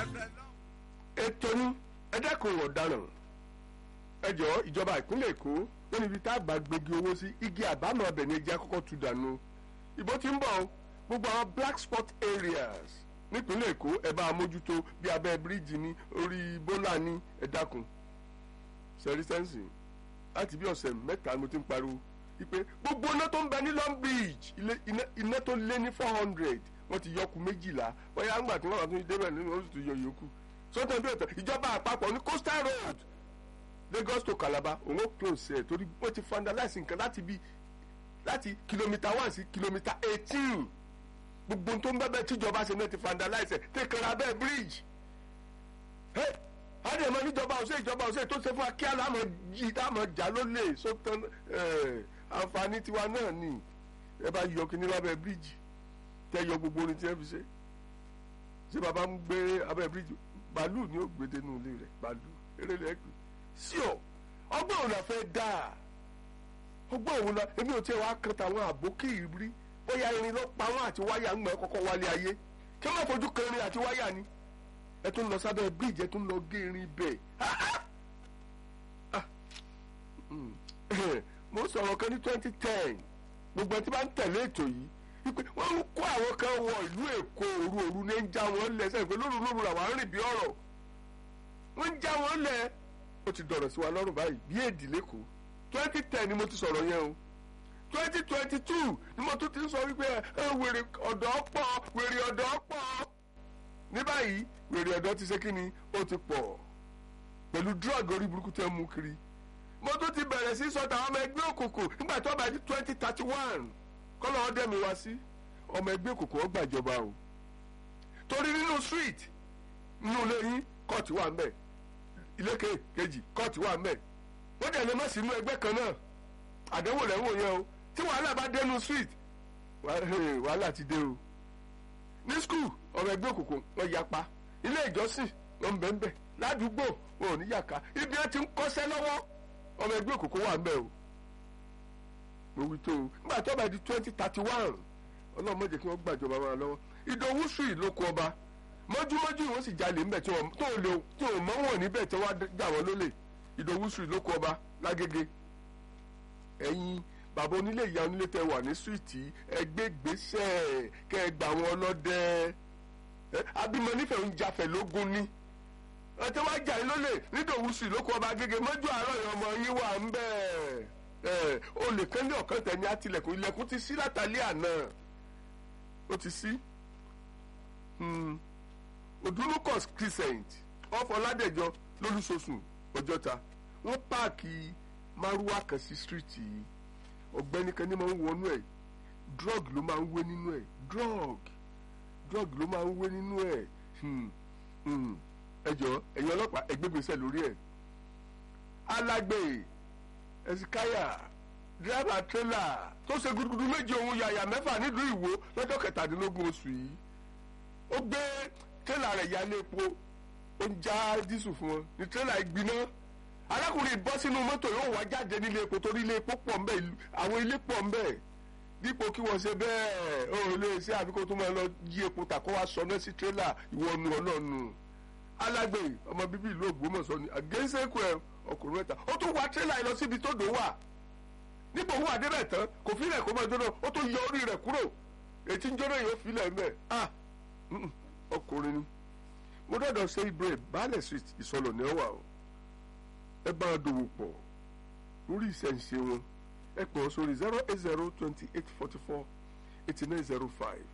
ètò ní ẹ dẹ́kun ọ̀daràn ẹ jọ̀ọ́ ìjọba ìpínlẹ̀ èkó ó níbi tá a bá gbégi owó sí igi àbámọ̀ ọbẹ̀ ní ẹja kọ́kọ́ tu dànù ìbò tí ń bọ̀ gbogbo àwọn black spot areas nípínlẹ̀ èkó ẹ bá a mójútó bí abẹ́ bíríìjì ní orí bólà ní ẹ dákun sẹ́rísẹ́ǹsì láti bí ọ̀sẹ̀ mẹ́ta mo ti ń pariwo wípé gbogbo iná tó ń bẹ ní long beach iná tó lé ní four hundred wọ́n ti yọkù méjìlá bóyá ńgbà tí wọ́n bá tún débẹ̀ nínú oṣù tó yọ yòókù sọ́tàn bí ọ̀tọ̀ ìjọba àpapọ̀ ní coastal road Lagos to Calabar òun ó close ẹ̀ torí wọ́n ti vandalize nǹkan láti bí láti kìlómítà one sí kìlómítà eighteen gbogbo tó ń bẹ́bẹ́ tíjọba ṣe náà ti vandalize ẹ̀ tẹ̀kẹ̀rẹ̀ abẹ́ bridge àdé ẹ̀mọ́ níjọba ọ̀sẹ̀ ìjọba ọ̀sẹ̀ tó ṣe fún wa kí aláàmọ̀ jí táàmọ̀ jà ló lè sọ́tàn àǹfààní tiwa náà ni ẹ bá yọ kíní lábẹ́ bridge tẹ́ yọ gbogbo orin tí ẹ fi ṣe ṣé bàbá ń gbé abẹ́ bridge bàálù ni ó gbé dénú ilé rẹ̀ bàálù eré rẹ̀ pè sí ọ ọgbọ́n òun la fẹ́ dà ọgbọ́n òun la èmi ò tiẹ̀ wá kan tàwọn àbókì ìrí bóyá irin ló pa wọn àti wáyà ń mọ̀ ẹ́ kọ́kọ́ wálé ayé kí wọ́n fojú kan irin àti wáyà ni ẹ tún lọ sábẹ́ bíríìjì ẹ tún lọ gé irin bẹ́ẹ̀ mo sọ̀rọ̀ kan ní twenty ten gbogbo ẹtí bá ń tẹ̀lé ètò yìí wípé wọ́n ń kó àwọn kan wọ ìlú èkó òru òru ní ń já wọn lẹ́sẹ̀ pé lóru lóru làwọn arìn bí ọ̀rọ̀ wọ́n ń já wọn lẹ̀ ó ti dọ̀rọ̀ sí wa lọ́rùn báyìí bí èdè lẹ́kọ̀ọ́ twenty ten ni mo ti sọ̀rọ̀ yẹn o twenty twenty two ni mo tún ti ń sọ wípé ẹ wèrè ọ̀dọ́ pọ̀ wèrè ọ̀dọ́ pọ̀ ní báyìí wèrè ọ̀dọ́ ti ṣe kí ni ó ti pọ̀ pẹ̀lú drug orí burúkú tẹ́ mú kiri mo tún ti bẹ̀rẹ̀ sí sọ́ta ọmọ ẹgbẹ́ òkùnkùn nígbà tó bá di twenty thirty one kọ́lọ́ ọdẹ mi wá sí ọmọ ẹgbẹ́ òkùnkùn ó gbàjọba o torí nínú street nínú ilé yín kóòtù wà ń bẹ̀ ilé kejì kóòtù wà ń bẹ̀ wọ́n dẹ̀ lè má sínú ẹgbẹ́ kan náà àdánwò rẹ̀ ń wò yẹn o tí wàhálà bá dénú street wàhálà ti dé o ní skul ọmọ ẹgbẹ́ òkùnkùn wọ́n yapa ilé ìjọsìn wọ́n ń bẹ̀ ń bẹ̀ ládùúgbò wọn ò ní yàká ibi ẹ ti ń kọ́ṣẹ́ lọ́wọ́ ọmọ ẹgbẹ́ òkùnkùn wà ń bẹ̀ o mo wí tó o nígbà tó bá di twenty thirty one ọlọ́run má jẹ́ kí wọ́n gbàjọba wọn lọ́wọ́ ìdòwú sùn ìlókun ọba mọ́júmọ́jú wọ́n sì jalè ńbẹ̀ tí wọ́n tó lè tí wọ́n mọ́ wọn níbẹ̀ tí wọ́n jà wọ́n lólè ìdòwú sùn ìlókun ọba lágége ẹ̀yin bàbá onílé ìyá onílé tẹ wà ní suwìtì ẹgbẹ́ gbèsè kẹ ẹ gbà wọn lọ́dẹ abimọ nífẹ̀ẹ́ ń jafẹ̀ lógún ni ẹtẹ wá jà yín lólè nídòwú sùn ìlókun ọba gẹ́gẹ́ mọ́jú àárọ̀ yẹn ọmọ yín wà ń bẹ́ẹ̀ olè kan ní ọ̀kan tẹ̀ ní àtìlẹ̀kùn ilẹ̀kùn ti sí látàlẹ́ àná ó ti sí odunukos crescent ọ̀fọ̀ládẹ́jọ lólùsọ̀sùn ọjọ́ta wọ́n páàkì márúwá kan sí stíríìtì yìí ọ̀gbẹ́ni kan ní máa ń wọnú ẹ̀ drug ló máa ń wé nínú ẹ̀ drug drug ló máa ń wé nínú ẹ̀ ẹ jọ ẹ̀yin ọlọ́pàá ẹgbẹ́gbèsè lórí ẹ̀ alágbè ẹ̀sìkáyà dírẹ́bà tírélà tó ṣe gudugudu méje ohun yàyà mẹ́fà nílùú ìwó lọ́jọ́ kẹtàdínlógún oṣù yìí ó gbé tírélà rẹ̀ yálé epo ó ń já dísù fún wọn ní tírélà ìgbiná arákùnrin bọ́ sínú mọ́tò yóò wá jáde nílé epo torí ilé epo pọ̀ ńbẹ̀ àwọn ilé pọ̀ ńbẹ̀ dípò kí wọ́n ṣe bẹ́ẹ̀ ó lè ṣe àfikún tó máa lọ yí epo tà kó wá sọná sí tírélà ìwọ́nu ọlọ́nu alágbè ọmọ bíbí ìlú Ògbómọ̀ṣọ́ ni àgẹ́sẹ̀kù ẹ̀ ọkùnrin mẹ́ta ó tún wá tírélà yìí lọ síbi tó dò wà nípò òun àdébẹ̀ tán kò fílẹ̀ kó máa jóná ó tún yọ orí rẹ̀ kúrò ètí ń jóná yóò fílẹ̀ mẹ́ ah ọkùnrin ni mo dọ̀dọ̀ ṣe ibre baálẹ̀ street ìsọlọ̀ ní ọ̀wà o ẹ bá a dòwò pọ̀ lórí ìṣẹ̀ǹṣe wọn ẹ pọ̀ sórí zero eight zero twenty eight forty four eighty nine zero five